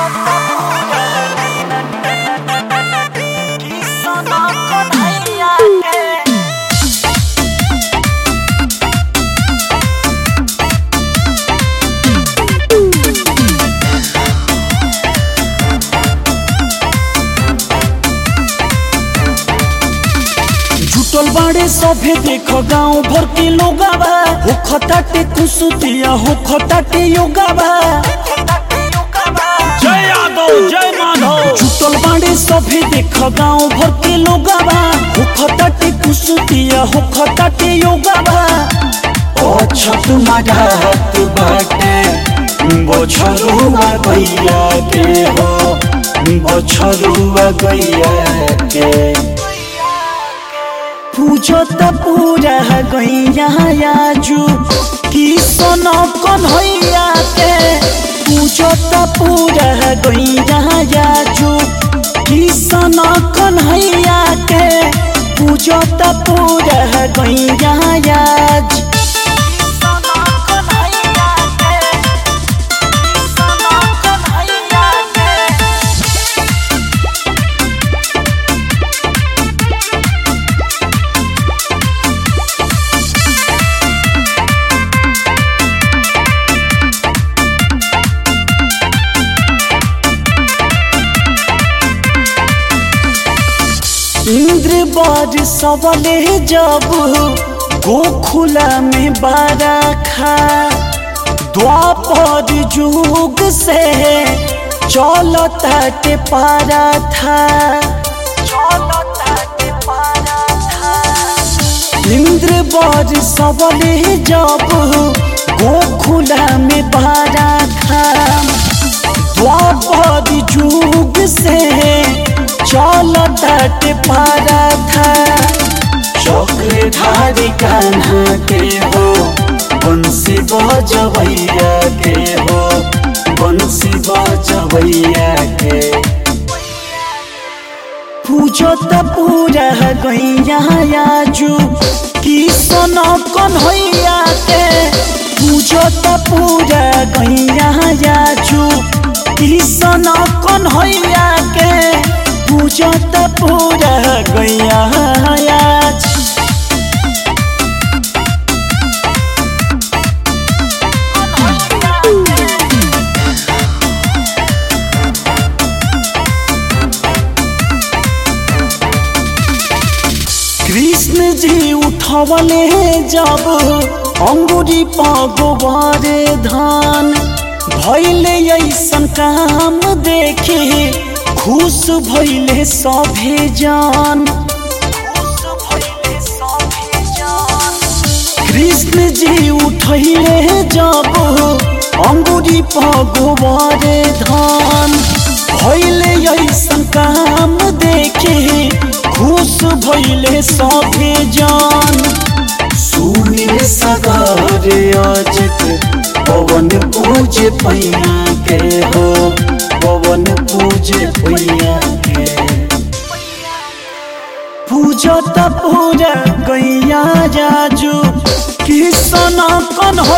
जुटल बाड़े सभे देख गांव भर के लोगावा हो खताटे कुसुतिया हो खताटे योगावा जय यादव जय माधव जुटल बाड़े सभे देख गांव भर के लोगावा हो खताटे कुसुतिया हो खताटे योगावा ओ छत माढ़ात बाटे बछरुआ गैया के हो बछरुआ गैया के पूजत पूरा गैया आजू की सोनो कन्हैया के पूजत पूरा गैया आजू की सोनो कन्हैया के पूजत पूरा गैया आज इंद्र बर सबले जब गोखुला में बारा खा द्वापर जुग से चलता के पारा था इंद्र बर सबले जब गोखुला में बारा खा द्वापर जुग से चलता के पारा था चक्रधारी कान्हा के हो बंसी बजवैया के हो बंसी बजवैया के पूजत पूरा गैया आजू की सोनो कन्हैया के पूजत पूरा गैया आजू की सोनो कन्हैया के पूजत पूरा गैया आज कृष्ण जी उठवले जब अंगुरी पगोबरे धान भैले ऐसन काम देखे खुश भैले सभे जान कृष्ण जी उठैले जब अंगुरी पगोबरे धान भैले ऐसन काम देखे खुश भैले सभे जान सुनिल सगारे अजित पवन पूज पैया के हो पवन पूज पैया के पूजत पूरा गैया जाजू किसन कन